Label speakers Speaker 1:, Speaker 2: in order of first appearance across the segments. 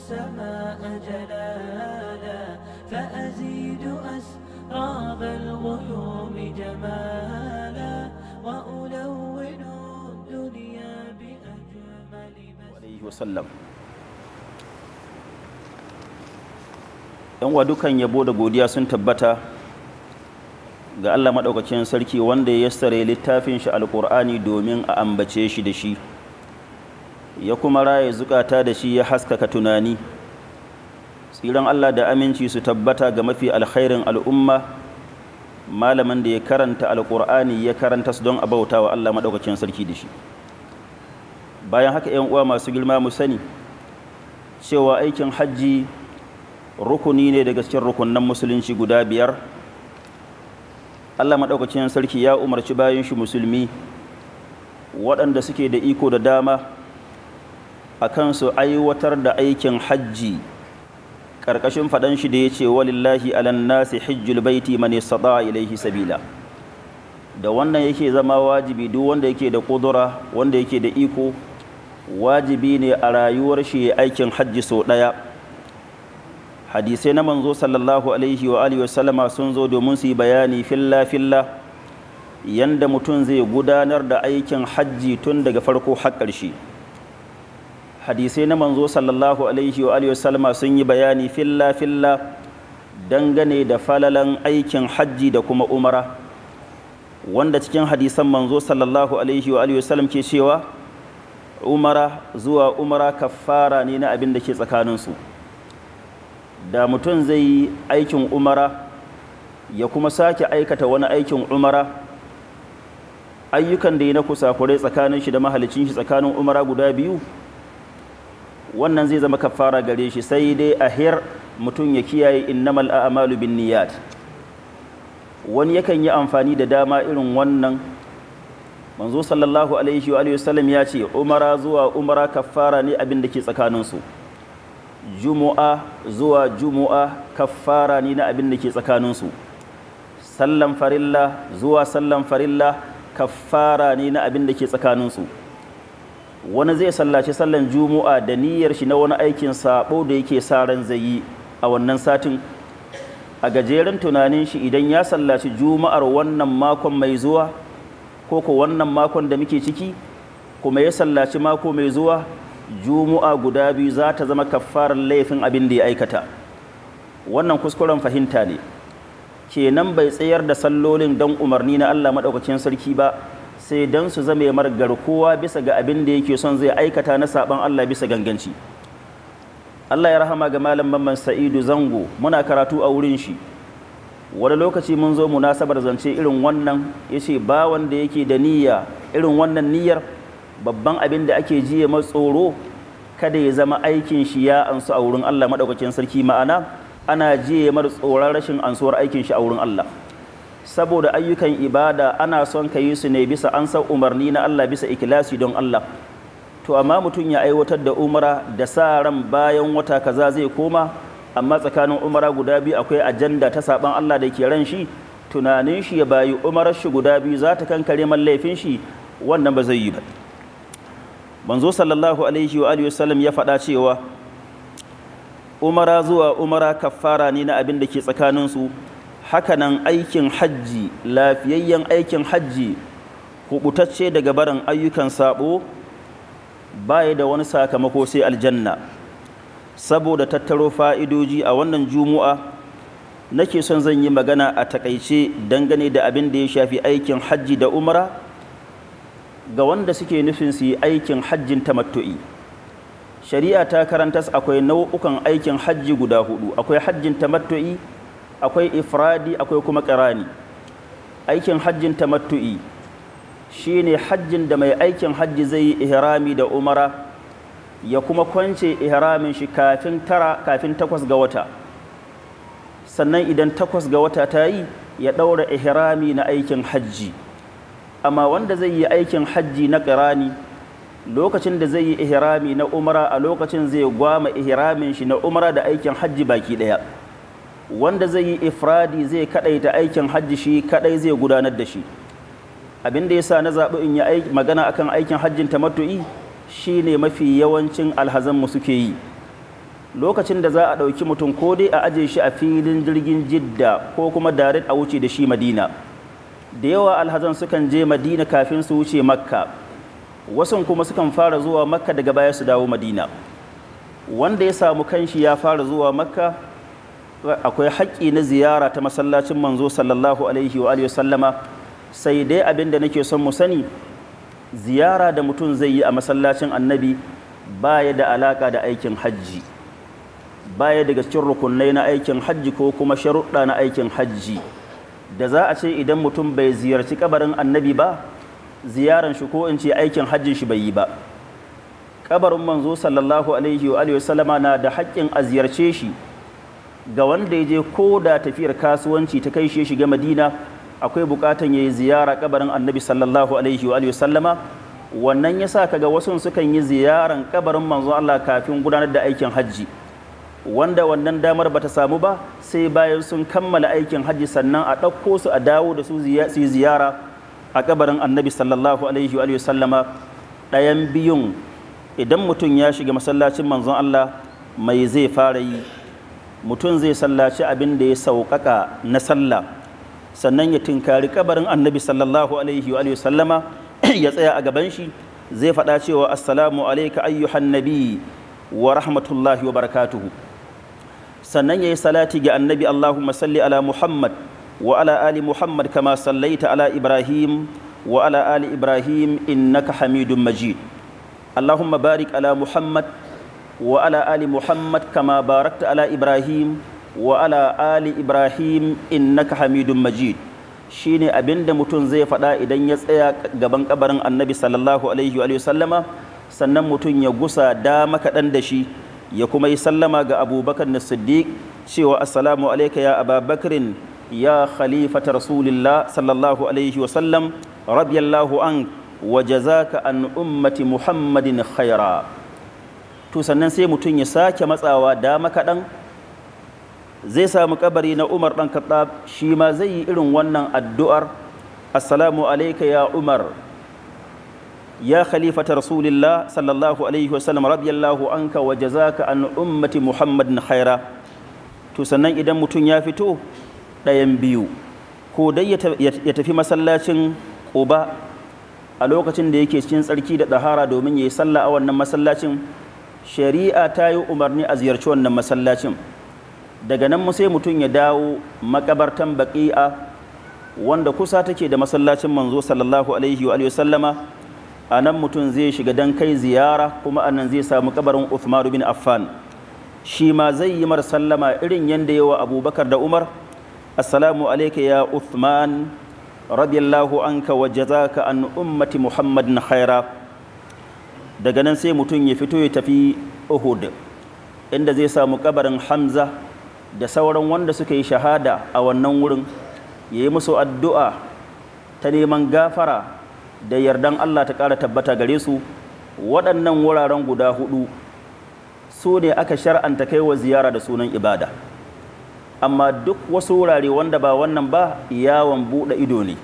Speaker 1: السماء جلالا فأزيد أسراب الغيوم جمالا وألون الدنيا بأجمل
Speaker 2: alaihi wasallam yan wa dukan yabo da godiya sun tabbata ga Allah maɗaukakin sarki wanda ya yassare littafin shi alƙur'ani domin a ambace shi da shi ya kuma raye zukata da shi ya haskaka tunani tsiran Allah da aminci su tabbata ga mafi alkhairin al'umma malamin da ya karanta alƙur'ani ya karanta su don a bauta wa Allah maɗaukakin sarki da shi bayan haka yan uwa masu girma mu sani cewa aikin hajji rukuni ne daga cikin rukunan musulunci guda biyar Allah maɗaukacin sarki ya umarci bayan shi musulmi waɗanda suke da iko da dama a kansu aiwatar da aikin hajji ƙarƙashin faɗan shi da ya ce walillahi alan nasi hijjul baiti man istata ilaihi sabila da wannan yake zama wajibi duk wanda yake da ƙudura wanda yake da iko wajibi ne a rayuwar shi aikin hajji sau ɗaya hadisai na manzo sallallahu alaihi wa alihi wasallama sun zo domin su yi bayani filla filla yanda mutum zai gudanar da aikin hajji tun daga farko har ƙarshe hadisai na manzo sallallahu alaihi wa alihi wasallama sun yi bayani filla filla dangane da falalan aikin hajji da kuma umara wanda cikin hadisan manzo sallallahu alaihi wa alihi wasallam ke cewa umara zuwa umara kafara ne na abin da ke tsakaninsu da mutum zai yi aikin umara ya kuma sake aikata wani aikin umara ayyukan da ya na kusakurai tsakanin shi da mahalicin shi tsakanin umara guda biyu wannan zai zama kafara gare shi sai dai a hir mutum ya kiyaye innamal a'malu bin niyyat wani yakan yi amfani da dama irin wannan manzo sallallahu alaihi wa sallam ya ce umara zuwa umara kafara ne abin da ke tsakaninsu jumu'a zuwa jumu'a kafara ne na abin da ke tsakaninsu sallan farilla zuwa sallan farilla kafara ne na abin da ke tsakaninsu wani zai sallaci sallan jumu'a da niyyar shi na wani aikin sabo da yake sa ran zai yi a wannan satin a gajeren tunanin shi idan ya sallaci juma'ar wannan makon mai zuwa ko ko wannan makon da muke ciki kuma ya sallaci mako mai zuwa jumu'a guda biyu za ta zama kafarar laifin abin da ya aikata wannan kuskuren fahimta ne kenan bai tsayar da sallolin don umarni na Allah maɗaukacin sarki ba sai don su zame mar garkuwa bisa ga abin da yake son zai aikata na saban Allah bisa ganganci Allah ya rahama ga malam Mamman Sa'idu Zango muna karatu a wurin shi wani lokaci mun zo munasabar zance irin wannan yace ba wanda yake da niyya irin wannan niyyar babban abin da ake jiye tsoro kada ya zama aikin shi ya ansu a wurin Allah madaukakin sarki ma'ana ana jiye mar tsoron rashin ansuwar aikin shi a wurin Allah saboda ayyukan ibada ana son ka yi su ne bisa an san umarni na Allah bisa ikilasi don Allah to amma mutum ya aiwatar da umara da sa ran bayan wata kaza zai koma amma tsakanin umara guda biyu akwai ajanda ta saban Allah da ke ran shi tunanin shi ya bayi umarar shi guda biyu za ta kankare man laifin shi wannan ba zai yi ba manzo sallallahu alaihi wa alihi wasallam ya faɗa cewa umara zuwa umara kafara ne na abin da ke tsakanin su hakanan aikin hajji lafiyayyen aikin hajji kubutacce daga barin ayyukan sabo baya da wani sakamako sai aljanna saboda tattaro fa'idoji a wannan jumu'a nake son zan yi magana a takaice dangane da abin da ya shafi aikin hajji da umara ga wanda suke nufin su yi aikin hajjin tamattu'i shari'a ta karanta akwai nau'ukan aikin hajji guda hudu akwai hajjin tamattu'i akwai ifradi akwai kuma ƙirani aikin hajjin tamattu'i shine hajjin da mai aikin hajji zai yi ihrami da umara ya kuma kwance ihramin shi kafin tara kafin takwas ga wata sannan idan takwas ga wata ta yi ya ɗaura ihrami na aikin hajji amma wanda zai yi aikin hajji na ƙirani lokacin da zai yi ihrami na umara a lokacin zai gwama ihramin shi na umara da aikin hajji baki ɗaya wanda zai yi ifradi zai kaɗaita aikin hajji shi kaɗai zai gudanar da shi abin da yasa na zaɓi in yi magana akan aikin hajjin tamattu'i shine mafi yawancin alhazanmu suke yi lokacin da za a ɗauki mutum ko dai a aje shi a filin jirgin jidda ko kuma darit a wuce da shi madina da yawa alhazan sukan je madina kafin su wuce makka wasu kuma sukan fara zuwa makka daga baya su dawo madina wanda ya samu kanshi ya fara zuwa makka akwai haƙƙi na ziyara ta masallacin manzo sallallahu alaihi wa sallama sai dai abin da nake son mu sani ziyara da mutum zai yi a masallacin annabi baya da alaka da aikin hajji baya daga cikin rukunai na aikin hajji ko kuma sharuɗa na aikin hajji da za a ce idan mutum bai ziyarci kabarin annabi ba ziyaran shi ko in ce aikin hajjin shi bai yi ba kabarin manzo sallallahu alaihi wa sallama na da haƙƙin a ziyarce shi ga wanda ya je ko da tafiyar kasuwanci ta kai shi shiga madina akwai bukatan ya yi ziyara kabarin annabi sallallahu alaihi wa sallama wannan ya sa kaga wasu sukan yi ziyaran kabarin manzo Allah kafin gudanar da aikin hajji wanda wannan damar bata samu ba sai bayan sun kammala aikin hajji sannan a ɗauko su a dawo da su yi ziyara a kabarin annabi sallallahu alaihi wa sallama ɗayan biyun idan mutum ya shiga masallacin manzon Allah mai zai fara yi mutum zai sallaci abin da ya sauƙaƙa na sallah sannan ya tinkari kabarin annabi sallallahu alaihi wa sallama ya tsaya a gaban shi zai faɗa cewa assalamu alaika ayyuhan nabi wa rahmatullahi wa barakatuhu sannan ya yi salati ga annabi allahumma salli ala muhammad wa ala ali muhammad kama sallaita ala ibrahim wa ala ali ibrahim innaka hamidun majid allahumma barik ala muhammad wa ala ali muhammad kama barakta ala ibrahim wa ala ali ibrahim innaka hamidun majid shine abinda mutum zai faɗa idan ya tsaya gaban kabarin annabi sallallahu alaihi wa sallama sannan mutum ya gusa dama kaɗan da shi ya kuma yi sallama ga abubakar na siddiq cewa assalamu alaika ya ababakrin ya khalifata rasulillah sallallahu alaihi wa sallam radiyallahu an wa jazaka an ummati muhammadin khaira to sannan sai mutum ya sake matsawa dama kaɗan zai samu kabari na umar ɗan kaɗab shi ma zai yi irin wannan addu'ar assalamu alaika ya umar ya khalifata rasulillah sallallahu alaihi wasallam radiyallahu anka wa jazaka an ummati muhammadin khaira to sannan idan mutum ya fito ɗayan biyu ko dai ya tafi masallacin ƙuba a lokacin da yake cikin tsarki da ɗahara domin ya yi sallah a wannan masallacin shari'a ta yi umarni a ziyarci wannan masallacin daga nan mu sai mutum ya dawo makabartan baƙi'a wanda kusa take da masallacin manzo sallallahu alaihi wa sallama a nan mutum zai shiga dan kai ziyara kuma a nan zai samu kabarin Uthman bin Affan shi ma zai yi mar sallama irin yanda yawa Abubakar da Umar assalamu alayka ya Uthman radiyallahu anka wa jazaka an ummati Muhammadin khaira daga nan sai mutum ya fito ya tafi Uhud inda zai samu kabarin Hamza da sauran wanda suka yi shahada a wannan wurin ya yi musu addu'a ta neman gafara da yardan Allah ta ƙara tabbata gare su waɗannan wuraren guda hudu su ne aka shar'anta kai wa ziyara da sunan ibada amma duk wasu wurare wanda ba wannan ba yawon buɗe ido ne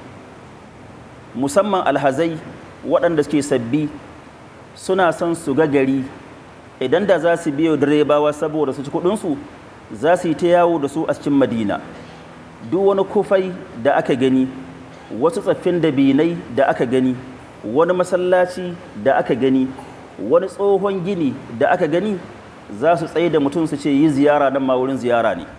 Speaker 2: musamman alhazai waɗanda suke sabbi suna son su ga gari idan da za su biyo direbawa saboda su ci kuɗinsu za su yi ta yawo da su a cikin madina duk wani kufai da aka gani wasu tsaffin dabinai da aka gani wani masallaci da aka gani wani tsohon gini da aka gani za su tsaye da mutum su ce yi ziyara nan ma wurin ziyara ne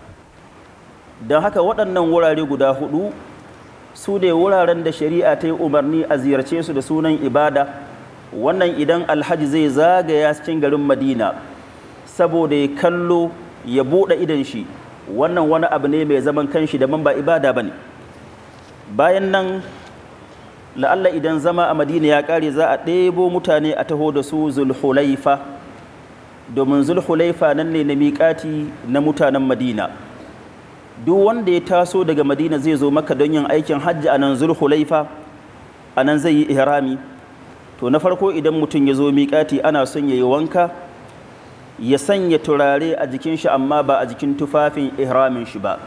Speaker 2: don haka waɗannan wurare guda hudu su ne wuraren da shari'a ta yi umarni a ziyarce su da sunan ibada wannan idan alhaji zai zagaya cikin garin madina saboda ya kallo ya buɗe idan shi wannan wani abu ne mai zaman kanshi da man ba ibada ba ne bayan nan la'alla idan zama a madina ya ƙare za a ɗebo mutane a taho da su zulhulaifa domin zulhulaifa nan ne na miƙati na mutanen madina duk wanda ya taso daga madina zai zo maka don yin aikin hajji a nan zulhulaifa a nan zai yi ihrami to na farko idan mutum ya zo miƙati ana son ya yi wanka ya sanya turare a jikin shi amma ba a jikin tufafin ihramin shi ba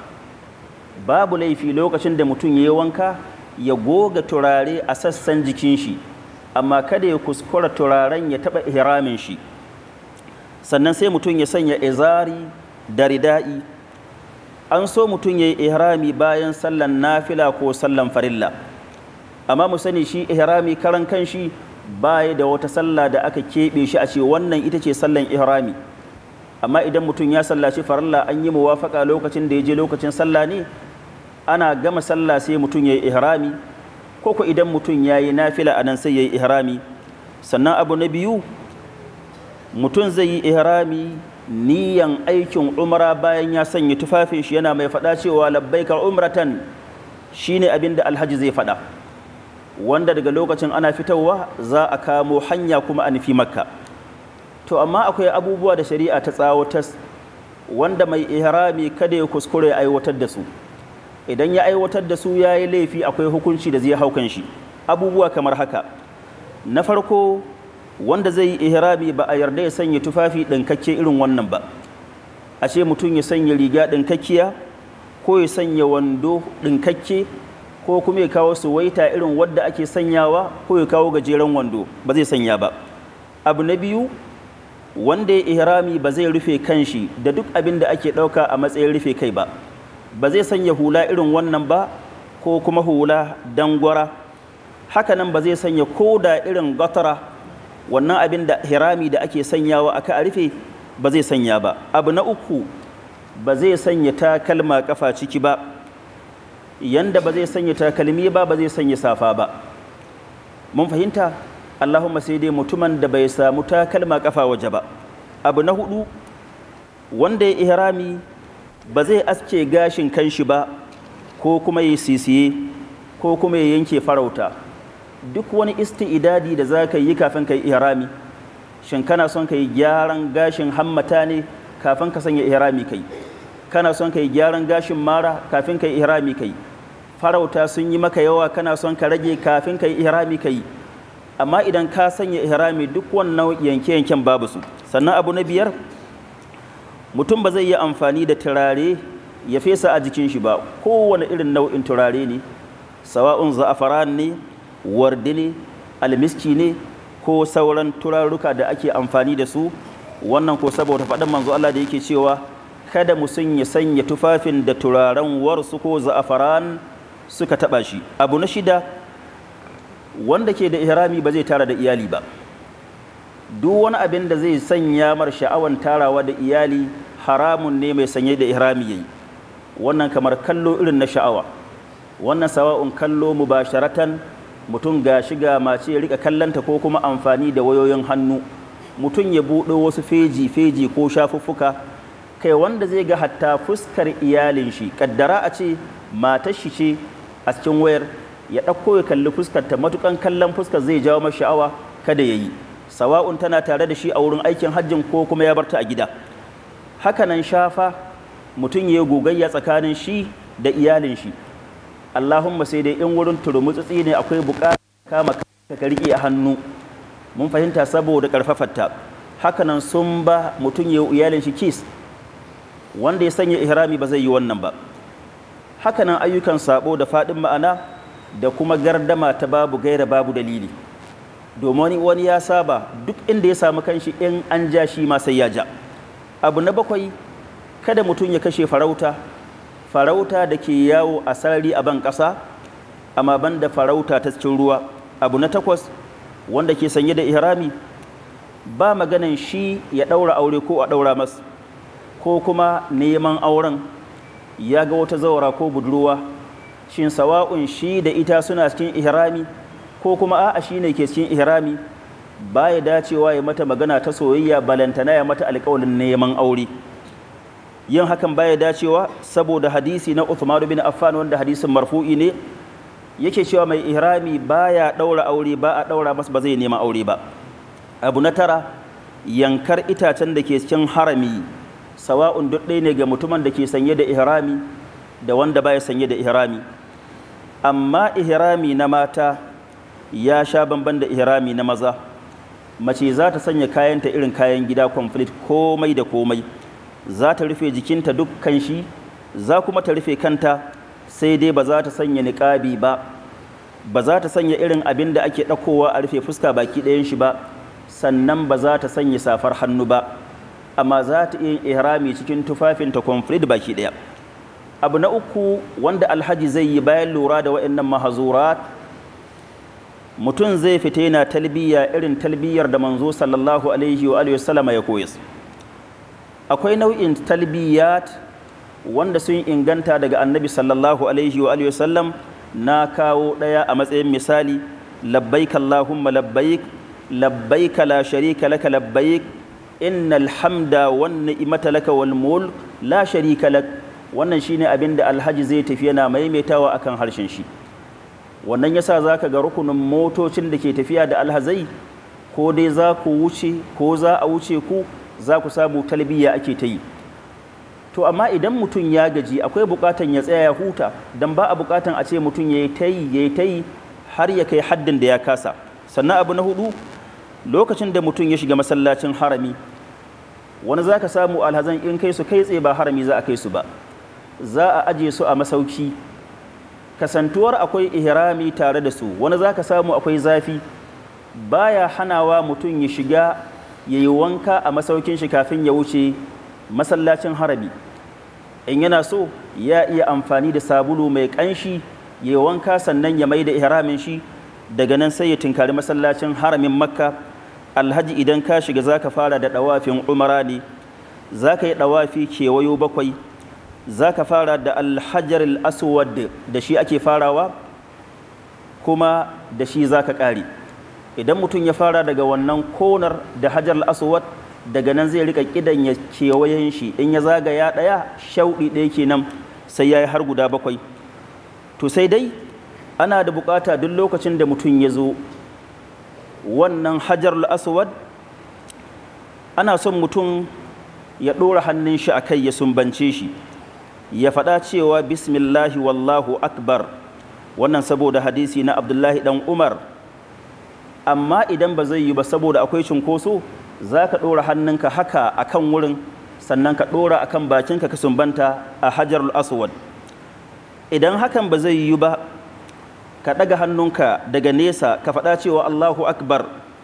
Speaker 2: babu laifi lokacin da mutum ya yi wanka ya goga turare a sassan jikin shi amma kada ya kuskura turaren ya taɓa ihramin shi sannan sai mutum ya sanya izari da rida'i an so mutum ya yi ihrami bayan sallan nafila ko sallan farilla amma mu sani shi ihrami karan kanshi baya da wata sallah da aka keɓe shi a ce wannan ita ce sallan ihrami amma idan mutum ya sallaci farilla an yi muwafaka lokacin da ya je lokacin sallah ne ana gama sallah sai mutum ya yi ihrami ko ko idan mutum ya yi nafila a nan sai ya yi ihrami sannan abu na biyu mutum zai yi ihrami niyan aikin umra bayan ya sanya tufafin shi yana mai faɗa cewa labbaika umratan shine abin da alhaji zai faɗa wanda daga lokacin ana fitowa za a kamo hanya kuma a nufi makka to amma akwai abubuwa da shari'a ta tsawatas wanda mai ihrami kada ya kuskure aiwatar da su idan ya aiwatar da su ya yi laifi akwai hukunci da zai haukan shi abubuwa kamar haka na farko wanda zai yi ihrami ba a yarda ya sanya tufafi ɗinkakke irin wannan ba a ce mutum ya sanya riga ɗinkakkiya ko ya sanya wando ɗinkakke ko kuma ya kawo suwaita irin wadda ake sanyawa ko ya kawo gajeren wando ba zai sanya ba abu na biyu wanda ya ihrami ba zai rufe kanshi da duk abin da ake ɗauka a matsayin rufe kai ba ba zai sanya hula irin wannan ba ko kuma hula dangwara hakanan ba zai sanya koda irin gatara wannan abin da hirami da ake sanyawa aka a rufe ba zai sanya ba abu na uku ba zai sanya takalma kafa ciki ba yanda ba zai sanya takalmi ba ba zai sanya safa ba mun fahimta allahumma sai dai mutumin da bai samu takalma kafa waje ba abu na hudu wanda ya ihrami ba zai aske gashin kanshi ba ko kuma ya sisiye ko kuma ya yanke farauta duk wani isti'idadi da za ka yi kafin ka yi ihrami shin kana son ka yi gyaran gashin hammata ne kafin ka sanya ihrami kai kana son ka yi gyaran gashin mara kafin ka yi ihrami kai farauta sun yi maka yawa kana son ka rage kafin ka yi ihrami kai amma idan ka sanya ihrami duk wannan yanke-yanken babu su sannan abu na biyar mutum ba zai yi amfani da turare ya fesa a jikin shi ba kowane irin nau'in turare ne sawa'un za'afaran ne wardi ne almiski ne ko sauran turaruka da ake amfani da su wannan ko saboda faɗin manzo Allah da yake cewa kada musun ya sanya tufafin da turaren warsu ko za'afaran suka taɓa shi abu na shida wanda ke da ihrami ba zai tara da iyali ba duk wani abin da zai sanya mar sha'awan tarawa da iyali haramun ne mai sanye da ihrami yayi wannan kamar kallo irin na sha'awa wannan sawa'un kallo mubasharatan mutum ga shiga mace ya rika kallanta ko kuma amfani da wayoyin hannu mutum ya buɗe wasu feji feji ko shafuffuka kai wanda zai ga hatta fuskar iyalin shi kaddara a ce matar shi ce a cikin wayar ya ɗauko ya kalli fuskar ta matukan kallon fuskar zai jawo masa sha'awa kada ya yi sawa'un tana tare da shi a wurin aikin hajjin ko kuma ya barta a gida hakanan shafa mutum ya gogayya tsakanin shi da iyalin shi Allahumma sai dai in wurin turmutsutsi ne akwai buƙatar kama ka riƙe a hannu mun fahimta saboda ƙarfafarta hakanan sun ba mutum ya iyalin shi kis wanda ya sanya ihrami ba zai yi wannan ba hakanan ayyukan sabo da faɗin ma'ana da kuma gardama ta babu gaira babu dalili domin wani ya saba duk inda ya samu kanshi in an ja shi ma sai ya ja abu na bakwai kada mutum ya kashe farauta farauta da ke yawo a sarari a ban ƙasa amma ban da farauta ta cikin ruwa abu na takwas wanda ke sanye da ihrami ba maganan shi ya ɗaura aure ko a ɗaura mas ko kuma neman auren ya ga wata zawara ko budurwa shin sawa'un shi da ita suna cikin ihrami ko kuma a'a shi ne ke cikin ihrami baya dacewa ya mata magana ta soyayya balantana ya mata alƙawalin neman aure yin hakan baya dacewa saboda hadisi na Uthman bin Affan wanda hadisin marfu'i ne yake cewa mai ihrami baya daura aure ba a daura masa ba zai nema aure ba abu na tara yankar itacen da ke cikin harami sawa'un duk ɗaya ne ga mutumin da ke sanye da ihrami da wanda baya sanye da ihrami amma ihrami na mata ya sha bamban da ihrami na maza mace za ta sanya kayanta irin kayan gida complete komai da komai za ta rufe jikinta dukkan shi za kuma ta rufe kanta sai dai ba za ta sanya niƙabi ba ba za ta sanya irin abin da ake ɗaukowa a rufe fuska baki ɗayan shi ba sannan ba za ta sanya safar hannu ba amma za ta iya ihrami cikin tufafinta complete baki ɗaya abu na uku wanda alhaji zai yi bayan lura da waɗannan mahazurat mutum zai fita yana talbiya irin talbiyar da manzo sallallahu alaihi wa alihi wasallama ya koya akwai nau'in talbiyat wanda sun inganta daga annabi sallallahu alaihi wa alihi wasallam na kawo ɗaya a matsayin misali labbaik allahumma labbaik labbaik la sharika laka labbaik innal hamda wan ni'mata laka wal mulk la sharika lak wannan shine abin da alhaji zai tafi yana maimaitawa akan harshen shi wannan yasa zaka ga rukunin motocin da ke tafiya da alhazai ko dai za ku wuce ko za a wuce ku za ku samu talbiya ake ta yi to amma idan mutum ya gaji akwai bukatan ya tsaya ya huta dan ba a bukatan a ce mutum ya yi ta yi ya yi ta yi har ya kai haddin da ya kasa sannan abu na hudu lokacin da mutum ya shiga masallacin harami wani za ka samu alhazan in kai su kai tsaye ba harami za a kai su ba za a aje su a masauki kasantuwar akwai ihrami tare da su wani za ka samu akwai zafi baya hanawa mutum ya shiga ya yi wanka a masaukin shi kafin ya wuce masallacin harami in yana so ya iya amfani da sabulu mai ƙanshi ya yi wanka sannan ya mai da ihramin shi daga nan sai ya tinkari masallacin haramin makka alhaji idan ka shiga za ka fara da ɗawafin umara ne za ka yi ɗawafi kewayo bakwai za ka fara da alhajar aswad da shi ake farawa kuma da shi za ka ƙare idan mutum ya fara daga wannan konar da hajar aswad daga nan zai rika kidan ya kewayen shi in ya zagaya ɗaya shauɗi ɗaya kenan sai ya yi har guda bakwai to sai dai ana da bukata duk lokacin da mutum ya zo wannan hajar aswad ana son mutum ya ɗora hannun shi a kai ya sumbance shi ya faɗa cewa bismillahi wallahu akbar wannan saboda hadisi na abdullahi ɗan umar amma idan ba zai yi ba saboda akwai cunkoso za ka ɗora hannunka haka a kan wurin sannan ka ɗora a kan bakinka ka sumbanta a hajar aswad idan hakan ba zai yi ba ka ɗaga hannunka daga nesa ka faɗa cewa Allahu Akbar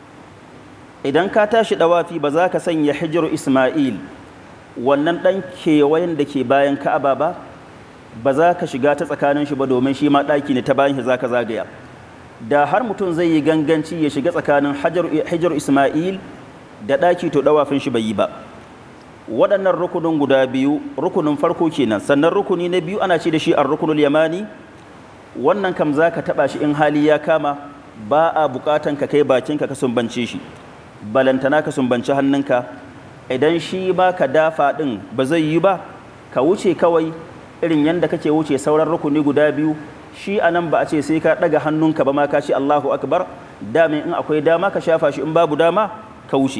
Speaker 2: idan ka tashi ɗawafi ba za ka sanya hijiru Ismail wannan ɗan kewayen da ke bayan Ka'aba ba ba za ka shiga ta tsakanin shi ba domin shi ma ɗaki ne ta bayan shi za ka zagaya da har mutum zai yi ganganci ya shiga tsakanin hijiru Ismail da ɗaki to ɗawafin shi bai yi ba waɗannan rukunin guda biyu rukunin farko kenan sannan rukuni na biyu ana ce da shi ar rukunul yamani wannan kam za ka taɓa shi in hali ya kama ba a buƙatan ka kai bakinka ka sumbance shi balantana ka sumbanci hannunka idan shi ba ka dafa ɗin ba zai yi ba ka wuce kawai irin yadda kake wuce sauran rukuni guda biyu shi a nan ba a ce sai ka ɗaga hannunka ba ma ka ce Allahu akbar damin in akwai dama ka shafa shi in babu dama ka wuce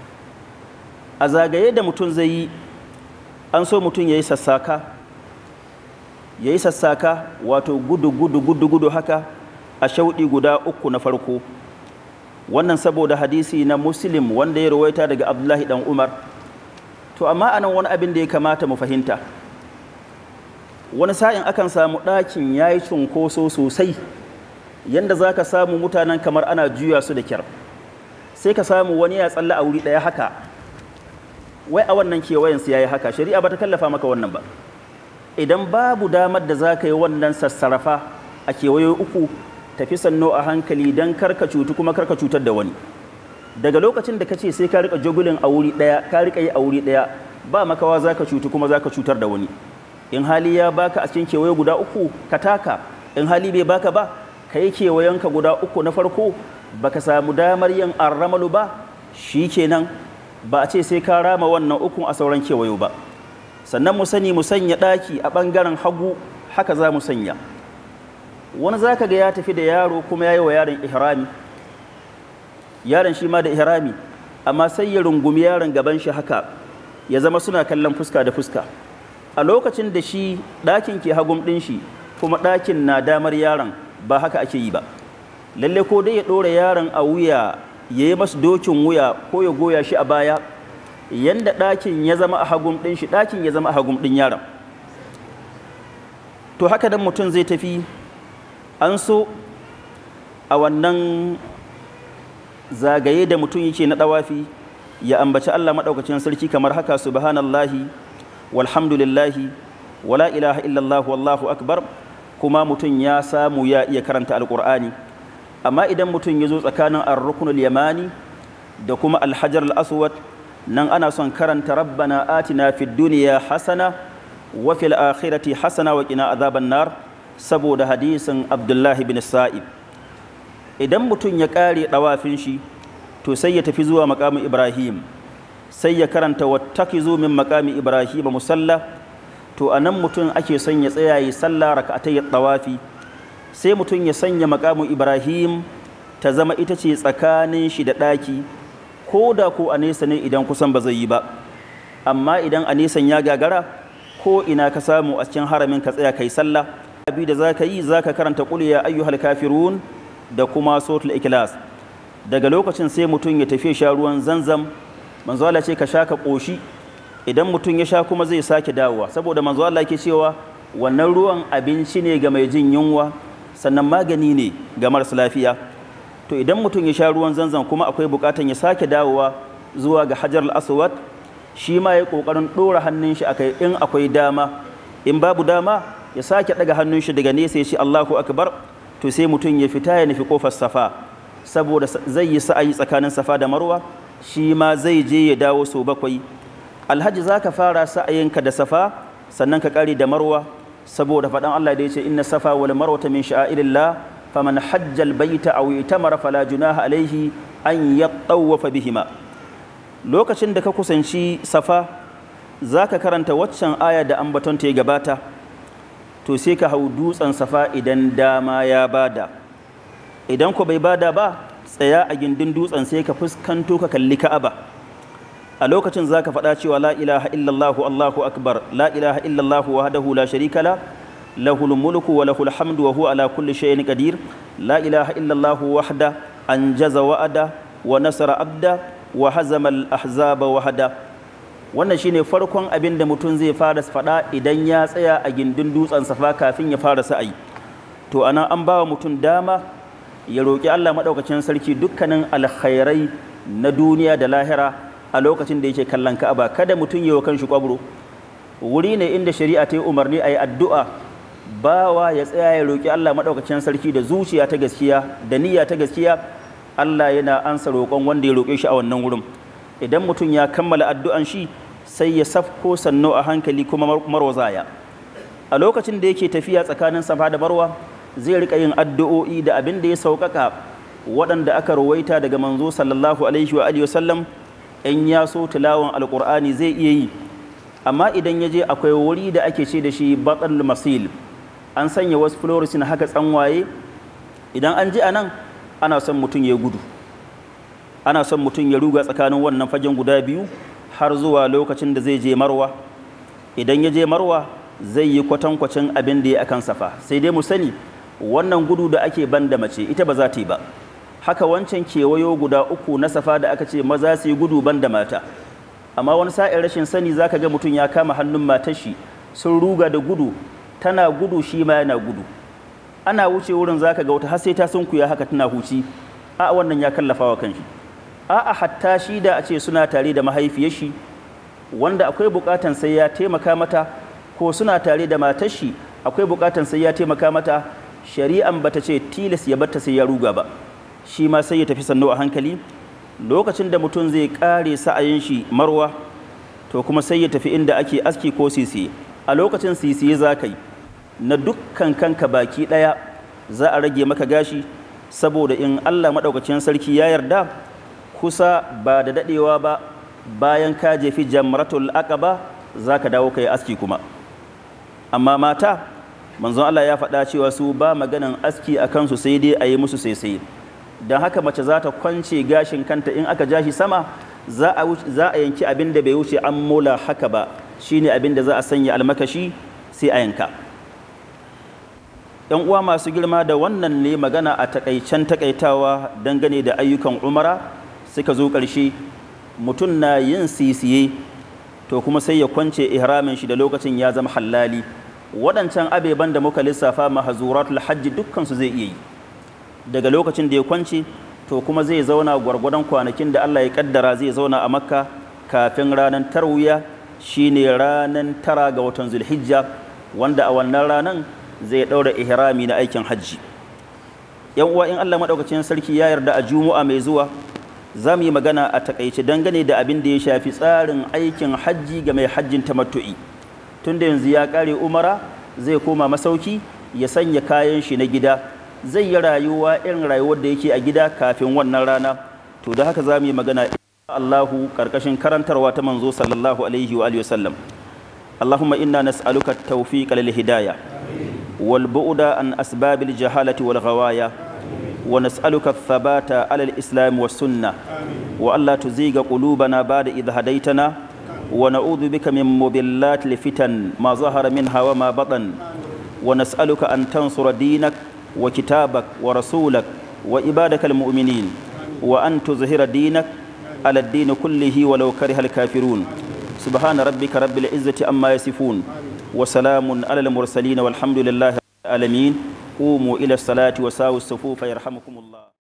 Speaker 2: a zagaye da mutum zai yi an so mutum ya yi sassaka ya yi sassaka wato gudu gudu gudu gudu haka a shauɗi guda uku na farko wannan saboda hadisi na muslim wanda ya rawaita daga abdullahi dan umar to amma anan wani abin da ya kamata mu fahimta wani sa'in akan samu ɗakin ya yi cunkoso sosai yadda za ka samu mutanen kamar ana juya su da kyar sai ka samu wani ya tsalla a wuri ɗaya haka wai a wannan kewayensu ya yi haka shari'a ba ta kallafa maka wannan ba idan babu damar da za ka yi wannan sassarafa a kewaye uku tafi sannu a hankali don karka cutu kuma karka cutar da wani daga lokacin da ka ce sai ka rika jagulin a wuri ɗaya ka rika yi a wuri ɗaya ba makawa za ka cutu kuma za ka cutar da wani in hali ya baka a cikin kewaye guda uku ka taka in hali bai baka ba ka yi kewayenka guda uku na farko baka samu damar yin arramalu ba shi kenan ba a ce sai ka rama wannan ukun a sauran kewayo ba sannan mu sani mu sanya ɗaki a ɓangaren hagu haka za mu sanya wani za ka ga ya tafi da yaro kuma ya yi wa yaron ihrami yaron shi ma da ihrami amma sai ya rungumi yaron gaban shi haka ya zama suna kallon fuska da fuska a lokacin da shi ɗakin ke hagun ɗin shi kuma ɗakin na damar yaron ba haka ake yi ba lalle ko dai ya ɗora yaron a wuya ya yi masu dokin wuya ko ya goya shi a baya yanda ɗakin ya zama a hagun ɗin shi ɗakin ya zama a hagun ɗin yaron to haka dan mutum zai tafi an so a wannan zagaye da mutum yake na ɗawafi ya ambaci Allah maɗaukacin sarki kamar haka subhanallahi walhamdulillahi wala ilaha illallah wallahu akbar kuma mutum ya samu ya iya karanta alƙur'ani amma idan mutum ya zo tsakanin ar-rukunul yamani da kuma alhajar al-aswad nan ana son karanta rabbana atina fid duniya hasana wa fil akhirati hasana wa qina azaban nar saboda hadisin abdullahi bin sa'ib idan mutum ya kare dawafin shi to sai ya tafi zuwa makamin ibrahim sai ya karanta wattakizu min makami ibrahim musalla to anan mutum ake son ya tsaya yi sallah raka'atay tawafi sai mutum ya sanya makamin ibrahim ta zama ita ce tsakanin shi da ɗaki ko da ko a nesa ne idan kusan ba zai yi ba amma idan a nesan ya gagara ko ina ka samu a cikin haramin ka tsaya kai sallah abi da zaka yi zaka karanta qul ya ayyuhal kafirun da kuma suratul ikhlas daga lokacin sai mutum ya tafi sha ruwan zanzam manzo Allah ce ka sha ka koshi idan mutum ya sha kuma zai sake dawowa saboda manzo Allah yake cewa wannan ruwan abinci ne ga mai jin yunwa sannan magani ne ga marasa lafiya to idan mutum ya sha ruwan zanzan kuma akwai bukatan ya sake dawowa zuwa ga hajar al-aswad shi ma ya kokarin dora hannun shi akai in akwai dama in babu dama ya sake daga hannun shi daga nesa ya ce Allahu akbar to sai mutum ya fita ya nufi kofar safa saboda zai yi sa'ayi tsakanin safa da marwa shi ma zai je ya dawo sau bakwai alhaji za ka fara sa'ayinka da safa sannan ka kare da marwa saboda faɗan Allah da ya ce inna safa wal marwata min sha'irillah faman hajjal baita aw itamara fala junaha alaihi an yattawafa bihima lokacin da ka kusanci safa za ka karanta waccan aya da ambaton ta ya gabata to sai ka hau dutsen safa idan dama ya bada idan ku bai bada ba tsaya a gindin dutsen sai ka fuskanto ka kalli ka'aba a lokacin za ka faɗa cewa la ilaha illallahu allahu akbar la ilaha illallahu wahdahu la sharika la lahul mulku wa lahul hamdu wa huwa ala kulli shay'in qadir la ilaha illallahu wahda anjaza wa'ada wa nasara abda wa hazama al ahzaba wahda wannan shine farkon abin da mutum zai fara faɗa idan ya tsaya a gindin dutsen safa kafin ya fara sa'ayi to anan an bawa mutum dama ya roƙi Allah maɗaukacin sarki dukkanin alkhairai na duniya da lahira a lokacin da yake kallon Ka'aba kada mutum yi wa kanshi kwabro wuri ne inda shari'a ta yi umarni a yi addu'a bawa ya tsaya ya roƙi Allah maɗaukacin sarki da zuciya ta gaskiya da niyya ta gaskiya Allah yana ansa roƙon wanda ya roƙe shi a wannan wurin idan mutum ya kammala addu'an shi sai ya safko sannu a hankali kuma marwazaya a lokacin da yake tafiya tsakanin safa da marwa zai rika yin addu'o'i da abin da ya sauƙaƙa waɗanda aka rawaita daga manzo sallallahu alaihi wa alihi wasallam in ya so tilawan alƙur'ani zai iya yi amma idan ya je akwai wuri da ake ce da shi batsal masil an sanya wasu fluorescent haka tsanwaye idan an ji a nan ana son mutum ya gudu ana son mutum ya ruga tsakanin wannan fagen guda biyu har zuwa lokacin da zai je marwa idan ya je marwa zai yi kwatankwacin abin da ya akan safa sai dai mu sani wannan gudu da ake ban da mace ita ba za ta yi ba haka wancan kewayo guda uku na safa da aka ce maza su yi gudu ban da mata amma wani sa'in rashin sani zaka ga mutum ya kama hannun matar shi sun ruga da gudu tana gudu shi ma yana gudu ana wuce wurin zaka ga wata har sai ta sunkuya haka tana huci a wannan ya kallafa wa kanshi a'a hatta shi da a ce suna tare da mahaifiyar shi wanda akwai bukatan sai ya taimaka mata ko suna tare da matar shi akwai bukatan sai ya taimaka mata shari'an bata ce tilas ya batta sai ya ruga ba shi ma sai ya tafi sannu a hankali lokacin da mutum zai kare sa'ayin shi marwa to kuma sai ya tafi inda ake aski ko sisi a lokacin sisi za ka yi na dukkan kanka baki ɗaya za a rage maka gashi saboda in allah maɗaukacin sarki ya yarda kusa ba da daɗewa ba bayan ka jefi jamratul aqaba za ka dawo ka yi aski kuma amma mata manzon Allah ya faɗa cewa su ba maganan aski a kansu sai dai a yi musu sai don haka mace za ta kwance gashin kanta in aka ja shi sama za a yanki abin da bai wuce an mola haka ba shine abin da za a sanya almakashi sai a yanka yan uwa masu girma da wannan ne magana a takaicen takaitawa dangane da ayyukan umara suka zo ƙarshe mutum na yin sisiye to kuma sai ya kwance ihramin shi da lokacin ya zama halali waɗancan abeban da muka lissafa mahazuratul hajji dukkansu zai iya yi daga lokacin da ya kwance to kuma zai zauna gwargwadon kwanakin da Allah ya kaddara zai zauna a makka kafin ranar tarwiya shine ranar tara ga watan zulhijja wanda a wannan ranar zai ɗaura ihrami na aikin hajji yan uwa in Allah maɗaukacin sarki ya yarda a juma'a mai zuwa za mu yi magana a takaice dangane da abin da ya shafi tsarin aikin hajji ga mai hajjin tamattu'i tunda yanzu ya ƙare umara zai koma masauki ya sanya kayan shi na gida zai yi rayuwa irin rayuwar da yake a gida kafin wannan rana to da haka za mu yi magana Allahu karkashin karantarwa ta manzo sallallahu alaihi wa alihi wasallam Allahumma inna nas'aluka at-tawfiq lil hidayah wal bu'da an asbabil jahalati wal ghawaya wa nas'aluka ath-thabata ala al-islam was sunnah wa alla tuziga qulubana ba'da idh hadaytana wa na'udhu bika min mudillatil fitan ma zahara minha wa ma batan wa nas'aluka an tansura dinak wa kitabak wa rasulak wa ibadakal mu'minin wa an tuzhira dinak على الدين كله ولو كره الكافرون سبحان ربك رب العزة أما يصفون وسلام على المرسلين والحمد لله رب العالمين قوموا إلى الصلاة وساووا الصفوف يرحمكم الله